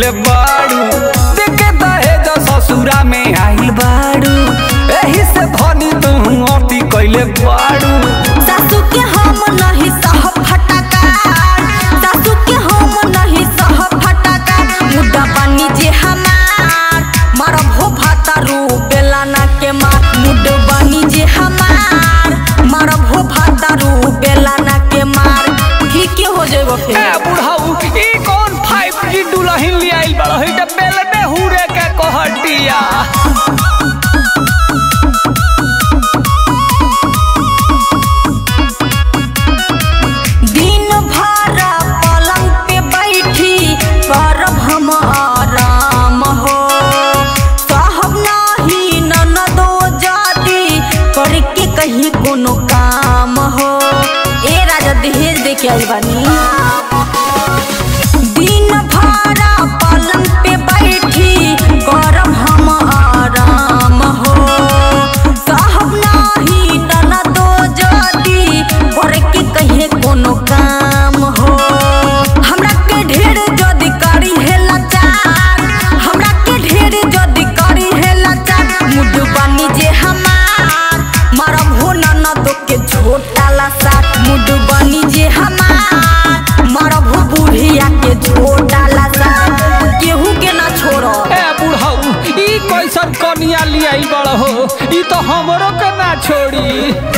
कइले बाड़ू देखे दहेज ससुरा में आइल बाड़ू एही से धनी तू अति कइले बाड़ू सासू के हम नहीं सह फटका सासू के हम नहीं सह फटका मुद्दा बनी जे हमार मरब हो भातारू बेलाना के मार मुड बनी जे हमार मरब हो भातारू बेलाना के मार ठीक हो जेबो ए फिर बुढ़ाऊ ई कौन 5G दुल्हन ले आइल बड़ा है त बेल में हुरे के कहटिया दिन भर पलंग पे बैठी करब हम आराम हो कहब नाही ननदो जाती करके कहीं कोनो काम हो ए राजा दहेज दे के आई बानी दिन भर पलंग पे बैठी करब हम आराम हो कहब नाही ननदो जाती करके कहीं कोनो काम हो हमरा के ढेर जदी करी है लाचार हमरा के ढेर जदी करी है लाचार मुड बनी जे हमार मरब हो ननदो के झोटा लसा मुड बनी जे हमार मरब हो बुढ़िया के झोटा लसा केहू के ना छोड़ो ए बुढ़ाऊ ई कैसन कनिया ले आइल बड़ा हो ई तो हमरो के ना छोड़ी